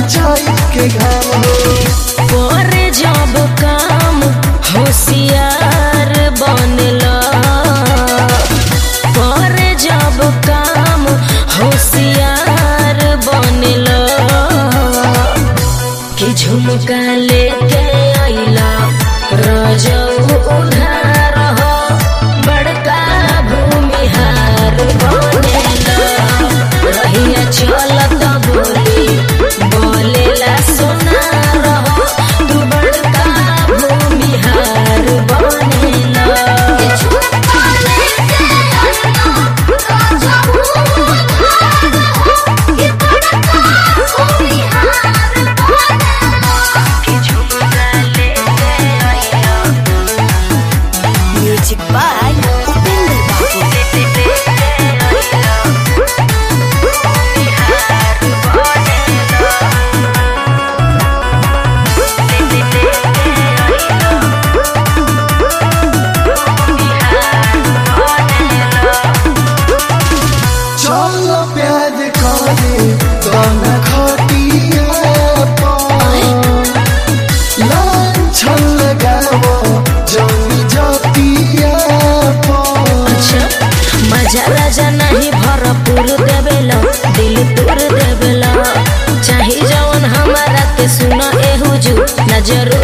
चाय के घाम हो पर जब काम होशियार बनला पर जब काम होशियार बनला कि झुमका लेके आइला रजऊ उधार हो बड़का भूमिहार बनेला रहिया चलत बोली बोलेला सोनार हो तू बड़का भूमिहार बनेला म्यूजिक बाय उपेंद्र बाबू चलो प्यार करे गाना खटिया लाछन लगावो जमी जतिया अच्छा मजा राजा नहीं भरपूर देवेला दिल तोड़ देवेला चाहे जवन हमारा के सुना ए हुजू न जरूर